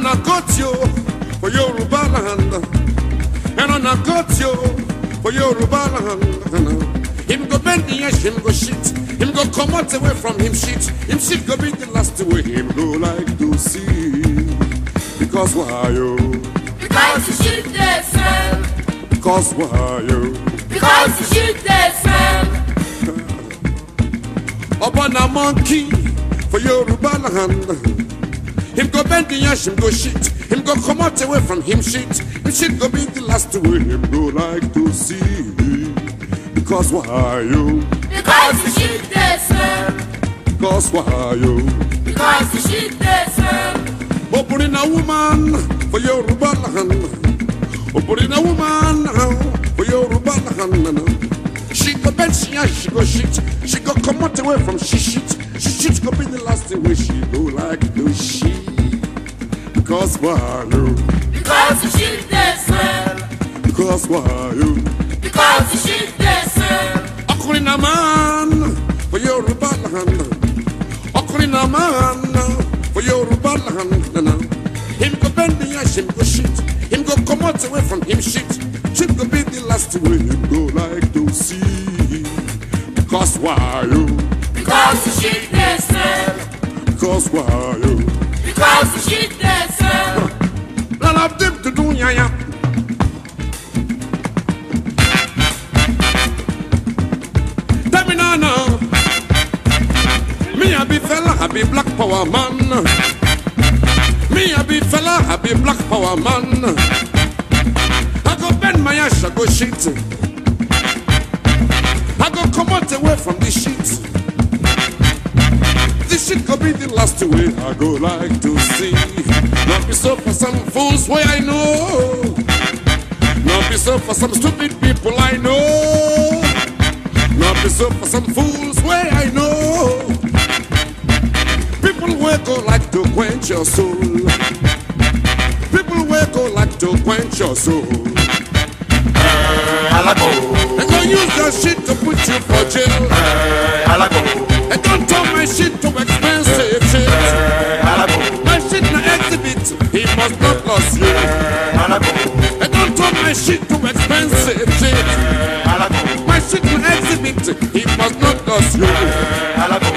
na cut you for Yoruba land. And na cut you for Yoruba land. Him go bend the edge, him go shit. Him go come out away from him shit. Him shit go be the last way him go like to see. Because why you? Because the shit they smell. Because why you? Because the shit they smell. Upon a monkey for Yoruba land. Him go bend the ash, him go shit. Him go come out away from him shit. Him shit go be the last way him go like to see. Because why you? Because the shit they smell. Because why you? Because the shit they smell. Opening a woman for Yoruba land. Opening a woman for Yoruba land. She go bend, she ash, she go shit. She go come out away from she shit. She shit go be the last way she go like to she. Because why you? Because the shit they smell. Because why you? Because the shit they smell. Ọkùnrin náà máa ń for Yorùbá land. Ọkùnrin náà máa ń for Yorùbá land. Him go bend the ash, him go shit. Him go come out away from him shit. Shit go be the last way him go like to see. Because why you? Because the shit they smell. Because why you? Because the shit they smell. None of them to do ya ya. Tell me now, now. Me a be fella, I be black power man. Me a be fella, I be black power man. I go bend my ass, I go shit. I go come out away from this shit. This shit could be the last way I go like to see. Not be so for some fools way I know. Not be so for some stupid people I know. Not be so for some fools way I know. People will go like to quench your soul. People will go like to quench your soul. Alago, And don't use your shit to put you for jail. alago, And don't turn my shit to expensive shit. alago, My shit na exhibit, he must not lose you. alago, And don't turn my shit to expensive shit. alago, My shit na exhibit, he must not lose you. alago,